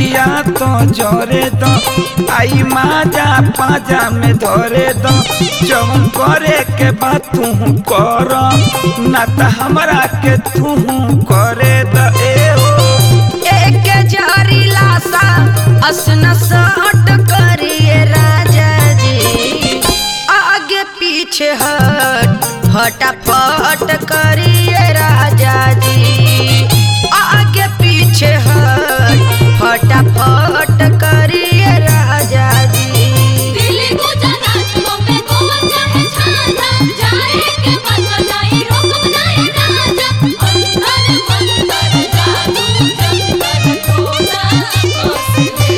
दिया तो जोरे दो आई माजा पाजा में धरे दो जवन करे के बात तू कर ना त हमरा के तू करे द ए ओ एक जारी लासा असना सट करिए राजा जी आगे पीछे हट फटाफट करिए राजा जी आगे पीछे हट फटाफट करिए राजा जी दिल्ली गुजरात बॉम्बे गोवा चाहे झांझा जाए के बन जाए रोक बनाए राजा अंदर मंदर जादू जंतर टोना कोसले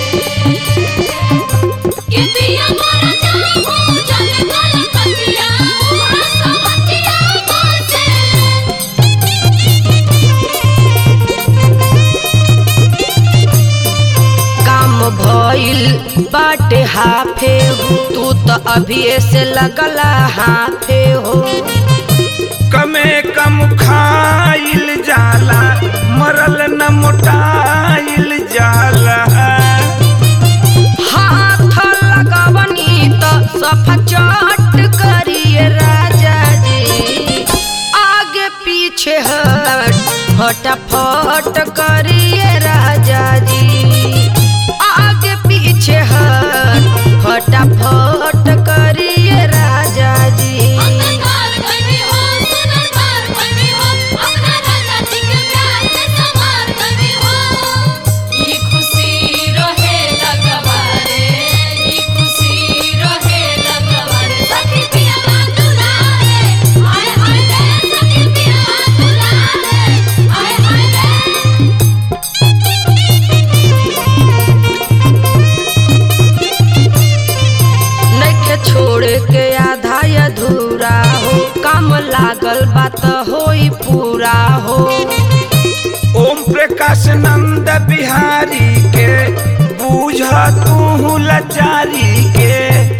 के पिया मोरा जाहू जल गल कतिया उहा समतिया कोसे काम भइल बाटे हाफे हो तू तो अभी से लगला हाफे हो कमे कम खाइल जाला मरल न मोटाइल जाला हाथ लगवनी तो सफा चट करिए राजा जी आगे पीछे हट फटाफट करिए राजा जी आगे पीछे हट फटाफट करिए राजा जी अंधकार कभी हो सुनरकार कभी हो अपना राजा जी के प्यार में समार कभी हो ई खुशी रहे लगवारे ई खुशी रहे लगवारे सखी पिया दुलारे हाय हाय रे सखी पिया दुलारे हाय हाय रे नइखे छोड़ के आधा अधूरा हो काम लागल बात होई पूरा हो ओम प्रकाश नंद बिहारी के बूझ तू लाचारी के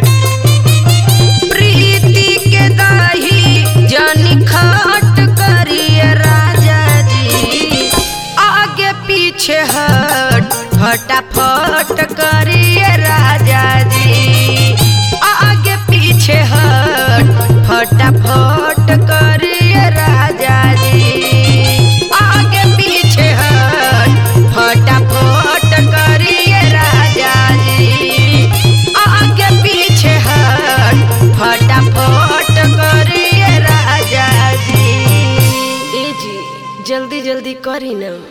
प्रीति के दही जनी खट करिए राजा जी आगे पीछे हट फटाफट करिए राजा जी आगे पीछे हट फटाफट करिए राजा जी आगे पीछे हट फटाफट करिए राजा जी आगे पीछे हट फटाफट करिए राजा जी ए जी जल्दी जल्दी करी ना